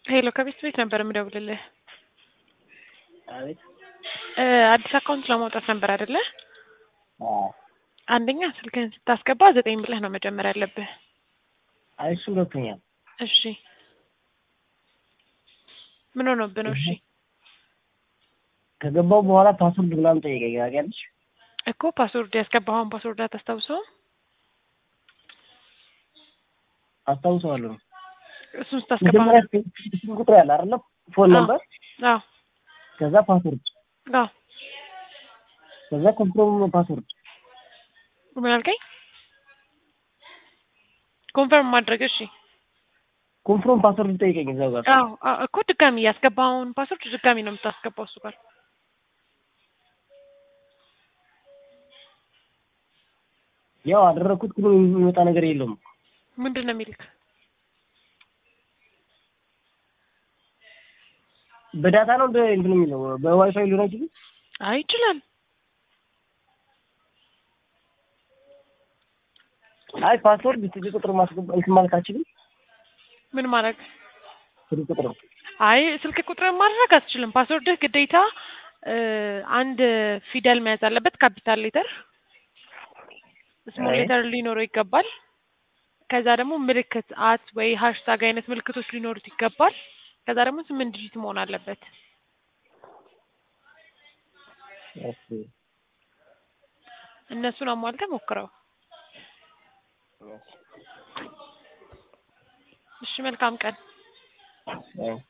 ሄሎ ከቤት ቤት ነበር የምደውልልህ። አቤት። እ አዲስ አካውንት ለማውጣት ነበር አይደለ? አዎ። አንደኛ ስልክህን ስታስገባ ዘጠኝ ብለህ ነው መጀመር ያለብህ። አይ እሱ ሁለተኛ ነው። እሺ ምን ሆኖብህ ነው? እሺ ከገባው በኋላ ፓስወርድ ምናምን ጠየቀኝ። ታውቂያለሽ? እኮ ፓስወርድ ያስገባኸውን ፓስወርድ አታስታውሰውም? አስታውሰዋለሁ። እሱን ስታስገባ መጀመሪያ ስልክ ቁጥር ያለ አይደለ? ፎን አዎ። ነበር፣ አዎ ከዛ ፓስወርድ፣ አዎ ከዛ ኮንፍርም ፓስወርድ። ምን አልከኝ? ኮንፈርም ማድረግ እሺ። ኮንፍርም ፓስወርድ ጠይቀኝ እዛው ጋር። አዎ አዎ፣ እኮ ድጋሚ ያስገባኸውን ፓስወርድ ድጋሚ ነው የምታስገባው እሱ ጋር። ያው አደረኩት፣ ግን የሚመጣ ነገር የለውም። ምንድን ነው የሚልክ? በዳታ ነው እንደ እንትን የሚለው በዋይፋይ ሊሆን አይችልም። አይ ይችላል። አይ ፓስወርድ ስልክ ቁጥር ማስገባ እንትን ማለት አችልም። ምን ማድረግ? ስልክ ቁጥር አይ ስልክ ቁጥርን ማድረግ አትችልም። ፓስወርድህ ግዴታ እ አንድ ፊደል መያዝ አለበት። ካፒታል ሌተር፣ ስሞል አይ። ሌተር ሊኖረው ይገባል። ከዛ ደግሞ ምልክት አት ወይ ሃሽታግ አይነት ምልክቶች ሊኖሩት ይገባል። ከዛ ደግሞ ስምንት ዲጂት መሆን አለበት። እሺ እነሱን አሟልተህ ሞክረው። እሺ መልካም ቀን። አይ